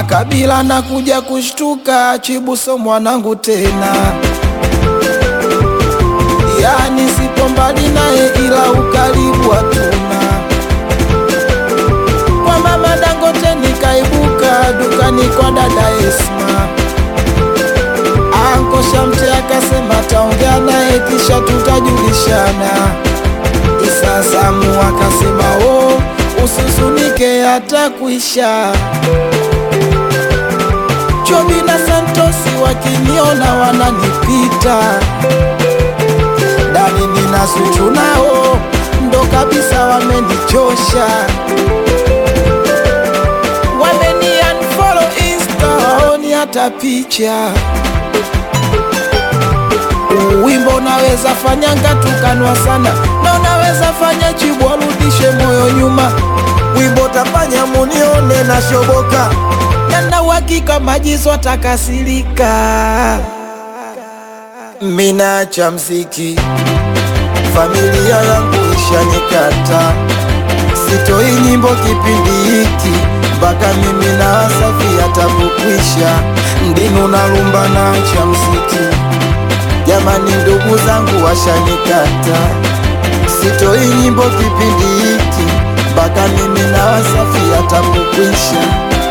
Makabila na kuja kushtuka, Chibuso mwanangu tena, yani sipo mbali naye, ila ukaribu hatuna. Kwa mama Dangote nikaibuka dukani kwa dada Esma, Anko Shamte akasema taongea naye kisha tutajulishana. Isa Samu akasema oh, usizunike hata kuisha. Chobi na Santosi wakiniona wananipita, Dani nina Zuchu nao ndo kabisa wamenichosha, wameni unfollow Insta, waoni hata picha. Wimbo unaweza fanyanga tukanwa sana, na unaweza fanya Chibu arudishe moyo nyuma. Wimbo tafanya munione na shoboka, Yana uhakika Majizo atakasirika. mina cha mziki, familia yangu ishanikata, sitoi nyimbo kipindi hiki mpaka mimi na Wasafi yatakukwisha. Ndinu na rumba na cha mziki, jamani, ndugu zangu washanikata, sitoi nyimbo kipindi hiki mpaka mimi na Wasafi yatakukwisha.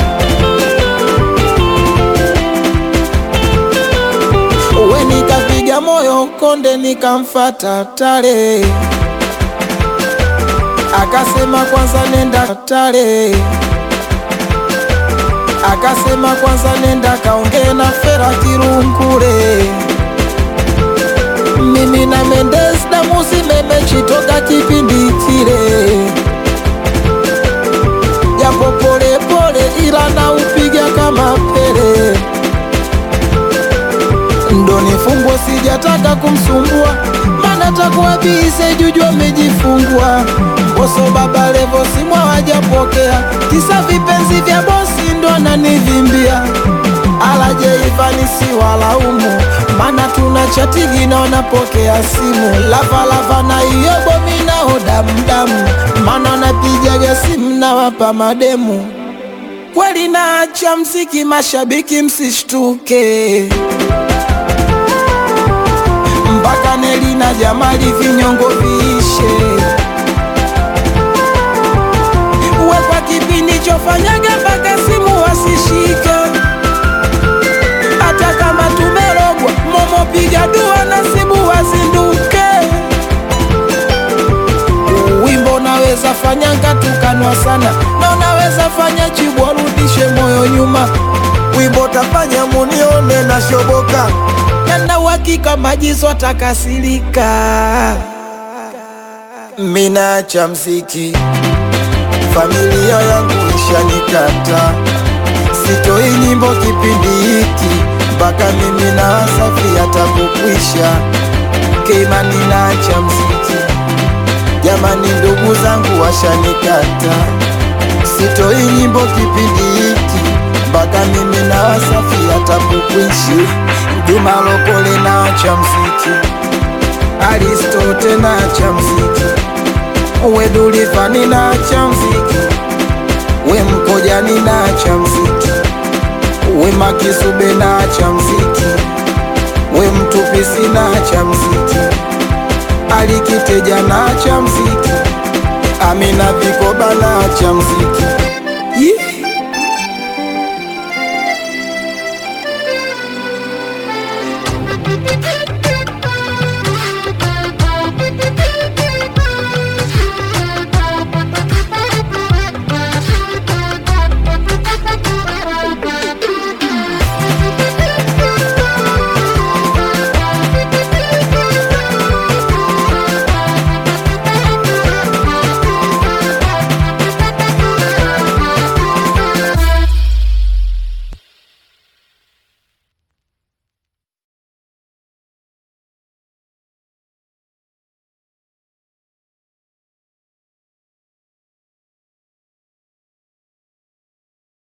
We nikapiga moyo konde, nikamfata Tare, akasema kwanza nenda Tare, akasema kwanza nenda kaongee na Fera Kirungure. Mimi na Mendes damu zimemechitoka kipindi kile, japo pole pole, ila na upiga kama Pele ndo nifungwe, sijataka kumsumbua, mana takuwa bize juju amejifungua. Boso baba Levo simu hawajapokea, kisa vipenzi vya bosi ndo ananivimbia. Alaje Ivani si walaumu, mana tuna chatigi na wanapokea simu. Lava lava na iyo bomi nao damdamu, mana wanapijaga simu na wapa mademu. Kweli naacha mziki, mashabiki msishtuke mpaka Neli na Jamali vinyongo viishe. Uwe kwa kipindi chofanyaga mpaka simu wasishike, hata kama tumerogwa momo, piga dua nasibu wazinduke. Wimbo unaweza fanyanga tukanwa sana, na unaweza fanya Chibu arudishe moyo nyuma. Wimbo tafanya munione na shoboka, Yana uhakika Majizo atakasirika. mina cha mziki, familia yangu ishanikata, sitoi nyimbo kipindi hiki mpaka mimi na Wasafi yatakukwisha. Keimani na cha mziki, jamani, ndugu zangu washanikata, sitoi nyimbo kipindi hiki mpaka mimi na Wasafi yatakukwisha. Juma Lokole na cha mziki Aristote na cha mziki, we Dulivani na cha mziki, we Mkojani na cha mziki, we Makisube na cha mziki, we Mtupisi na cha mziki, Alikiteja na cha mziki, Amina Vikoba na cha mziki